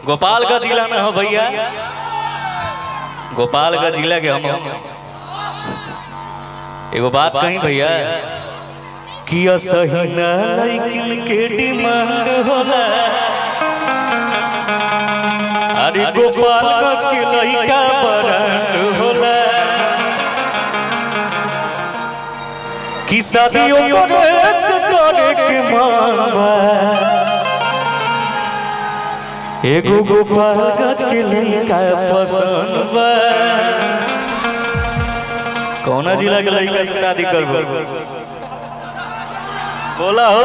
गोपालगंज जिला में हो भैया गोपालगंज जिला के हम एगो बात कही भैया कि असही ना लइकिन के डिमांड होला अरे गोपालगंज के लइका ब्रांड होला कि शादियों करे से करे के मन बा एगो गोपालगंज के लइका पसंद बा कौना जिला के लइका से शादी करबो बोला हो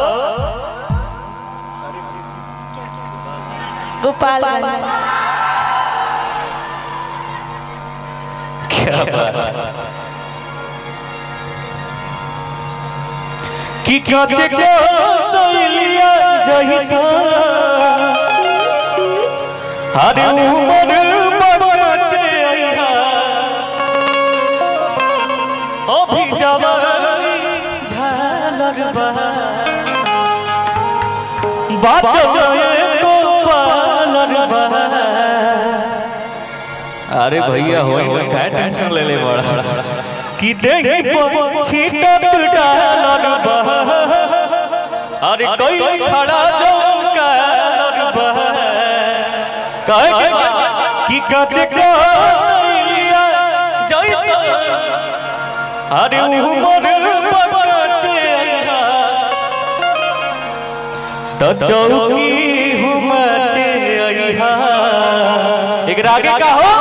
गोपालगंज क्या बात है कि काचे को सैलिया जैसा हरे उमर बचे आइहा अभी जवानी झालर बा बाचो को पालर बा अरे भैया होई ना काय टेंशन ले ले बड़ा कि देही पर छीटत डालर बा अरे कोई खड़ा जौन कालर बा कहे के बा कि काचे को सैलिया जैसा अरे उमर बचे तो चौकी हुमचे अइहा एक आगे का हो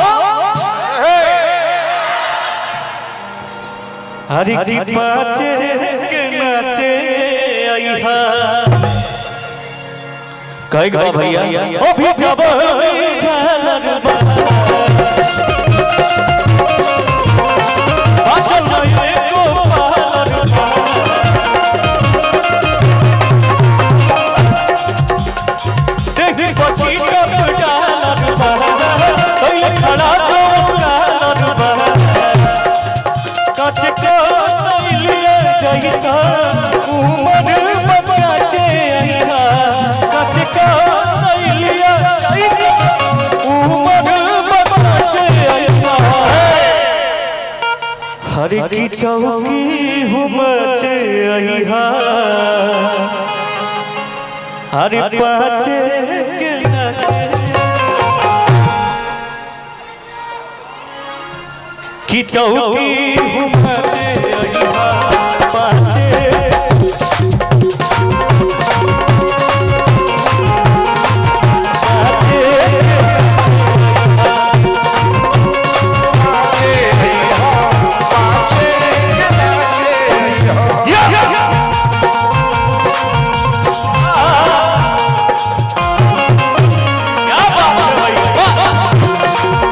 हरि की पाचे के नाचे अइहा कहे के बा भैया ओ भी जब झालर बा बाचल जाए को पालर बा देही पछि कप डालर बा कइले खड़ा जो डालर बा कच को सैलिया जैसा उमर बचे अइहा कच को सैलिया जैसा उमर बचे अइहा हर की चौकी हुमचे अइहा हर पाचे के नाचे की चौकी हुमचे अइहा पाचे क्या बात है भाई वाह!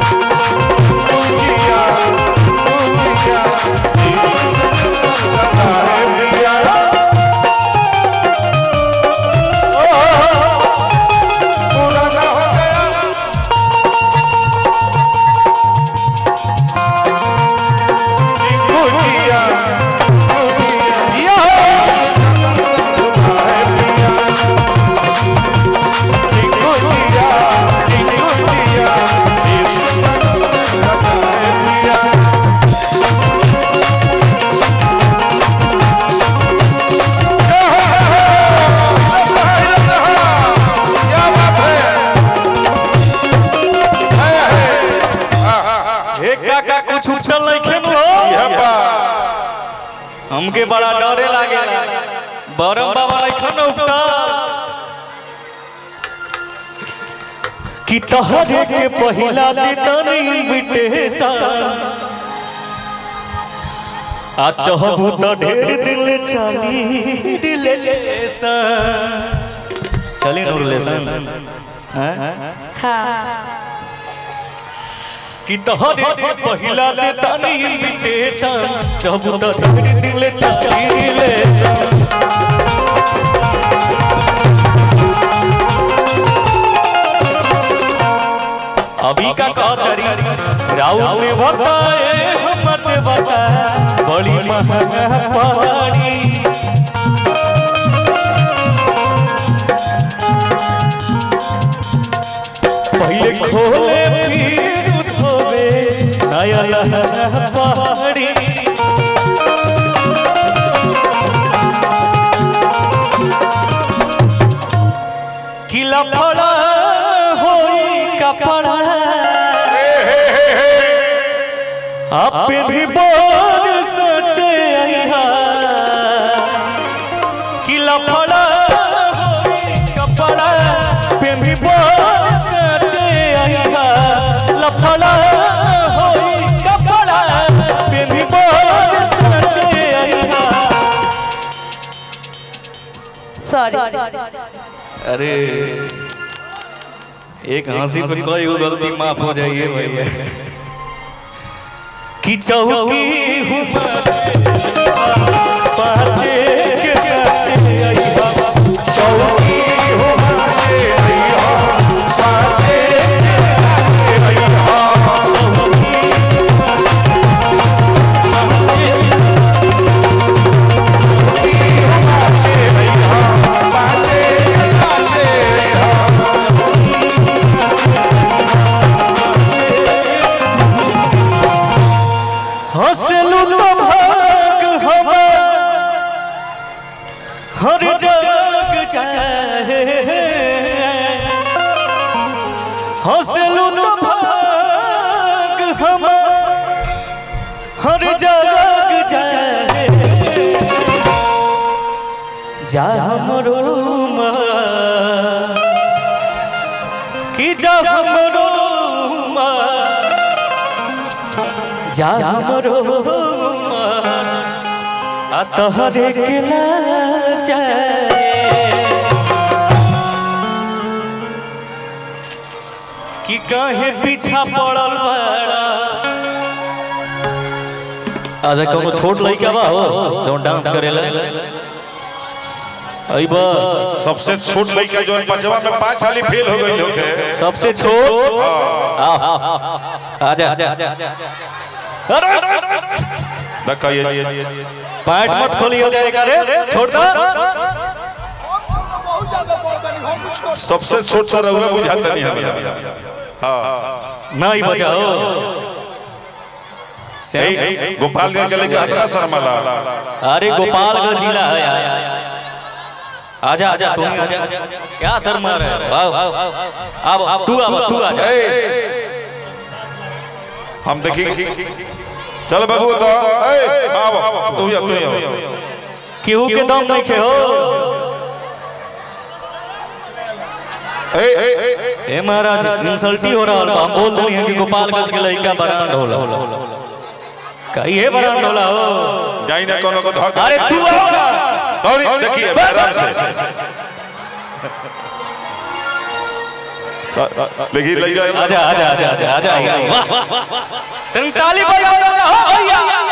एक काका कुछ उठल नहीं खेल हो हमके बड़ा डरे लागे बरम बाबा नहीं खन उठल कि तहरे के पहिला दीदन इनविटेशन आ चहबू तो ढेर दिल चली रिलेशन चली नो रिलेशन हैं हाँ कि तोहरे के पहिला दे तानी इनविटेशन जब तो ढेर दिल चली रिलेशन अभी का करी राउत ने बताए हमत बता बड़ी महंगा पहाड़ी पहले खोले फिर धोवे नया लहंगा पहाड़ी किला पड़ा होई कपड़ा आप भी बोल सोचे आइहा किला पड़ा होई कपड़ा पे भी बोल सोचे आइहा लफड़ा होई कपड़ा पे भी बोल सोचे आइहा सॉरी अरे एक हंसी पे कोई वो गलती माफ हो जाइए भैया कि चौकी हूँ पाचे के काचे आई बाबा चौकी हूँ हंसलू तो भाग हमार हर जग जाए हंसलू तो भाग हमार हर जग जाए जा हमरो कि जा हमरो जा हमरो आ तोहरे के जाए कि काहे पीछा पड़ल बड़ा अच्छा कोनो छोट लइका बा हो जो डांस करेला अइबा सबसे छोट लड़का जो बचवा में पांच साली फेल हो गई लोग सबसे छोट आओ आजा अरे देखा ये पैंट मत खोली हो जाएगा रे छोड़ दो सबसे छोट तो रहुआ बुझाता नहीं हमें हाँ नहीं बजाओ यही गोपालगंज के लेके हतना शर्माला अरे गोपालगंज जिला है यार आजा आजा तू ही आजा क्या सर मार है आओ आओ अब तू अब तू आजा ए, हम देखी चल बाबू तो ए आओ तू ही आ, तू ही आओ। केहू के दम नहीं खे हो ए ए ए, ए महाराज इंसल्टी हो रहा है हम बोल देनी है कि गोपालगंज के लड़का बरांड होला कहिए बरांड होला हो जाई ना कोनो को धक अरे तू आओ ना दौड़ी देखिए आराम से लेकिन लग जाए आजा आजा आजा आजा आजा वाह वाह ताली बजाओ आजा हो भैया